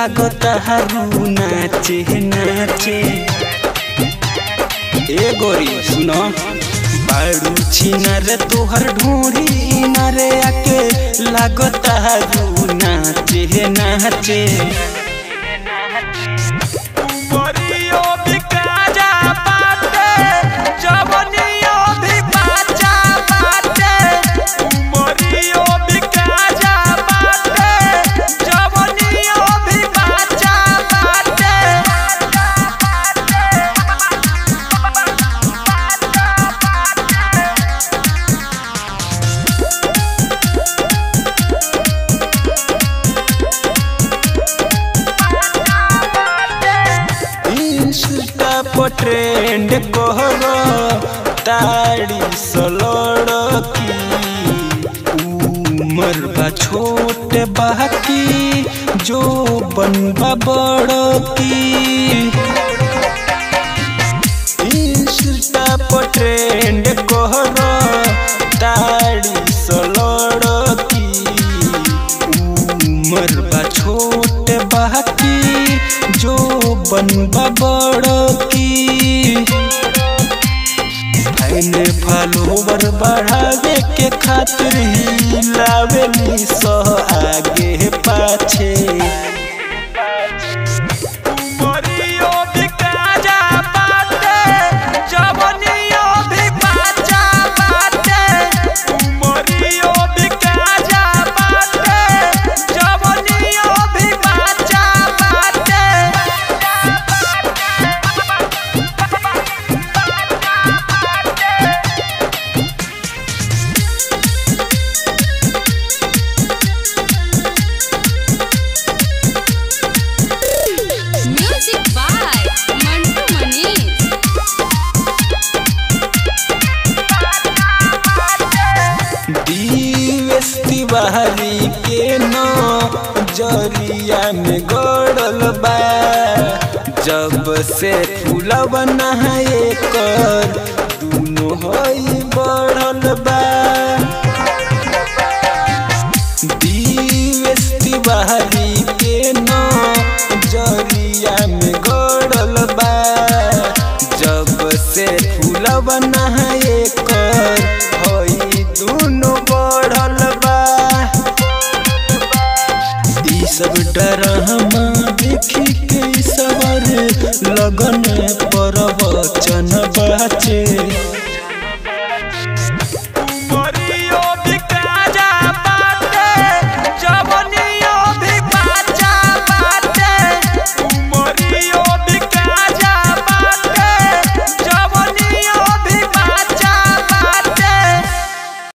लागता हरू नाचे नाचे ए गोरी सुनो बाड़ू छिनर तोहर ढूंढी नरे आके लागता हरू नाचे नाचे उमरियो बिकाजा बाटे, जवनियो भी बाजा बाटे। उमरियो बिकाजा बाटे, जवनियो भी बाजा बाटे। इंस्टा पर ट्रेंड करो ताड़ी सलड़की उमर बा छोट बाकी जो बनबा बड़की इंस्टा पर ट्रेंड करो ताड़ी सलड़की उमर बा छोट बाकी जो बनबा बड़की फैन फॉलोवर बढ़ावे के खातिर ही लावेली सो आगे पाछे उमरियो बिकाजा बाटे, जवनियो भी बाजा बाटे। उमरियो बिकाजा बाटे, जवनियो भी बाजा बाटे। Music by Mantu Mani. दिवस तिवारी के नो जरिया में गड़ल बा जब से फूलव नहाए कर दुनो हई बढ़ल बा दिवस तिवारी के नो जरिया में गड़ल बा जब से फूलव नहाए कर हई दुनो बढ़ल बा ई सब डरामा देखी के सवर लगन